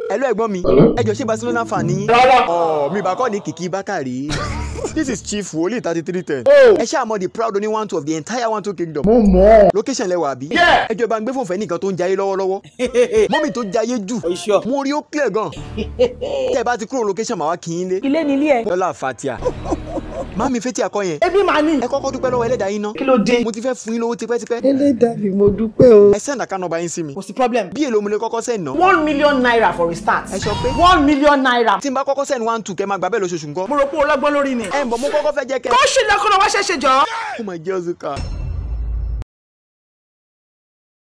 ẹ lọ ẹ̀gbọ́n mi ẹ jọ ṣé Barcelona fan ni. Rárá. ọ mi ìbá kọ́ ní kìkì bákàrí. this is chief wòlíì thirty three ten. ẹ ṣáà mọ the proud only one two of the entire one two kingdom. mo mọ̀ ọ́. location lẹwà àbí. Yeah. ẹ jọ bá ń gbé fún fẹ́ nìkan tó ń jayé lọ́wọ́lọ́wọ́. mọ́mì tó jayé jù. mo rí ó clear gan. tẹ́ ẹ bá ti kúrò location màá wá kí yín lé. ilé ni ilé ẹ. lọ́la fatia. Mami fetí akọ yẹn. ebi máa ní. Ẹ kọ́kọ́ dúpẹ́ lọ́wọ́ ẹlẹ́dàá yín ná. kí ló dé. Mo ti fẹ́ fún yín lówó tipẹ́tipẹ́. ẹlẹ́dàá mi mo dúpẹ́ o. Ẹ send account number yín sí mi. kò sí problem. Bí èlò mo lè kọ́kọ́ send ná. one million naira for a start. Ẹ sọ pé. one million naira. Tí n bá kọ́kọ́ send one two kẹ́ máa gbà bẹ́ẹ̀ lóṣooṣù ńkọ́. mo rò pé o lọ́gbọ́n lórí ni. Ẹ ń bọ̀ mo kọ́kọ́ fẹ́ jẹ́ kẹ́. kó ṣì lọ́kùnrin wá ṣẹ̀ṣẹ̀ jọ. Oh my Jesus car.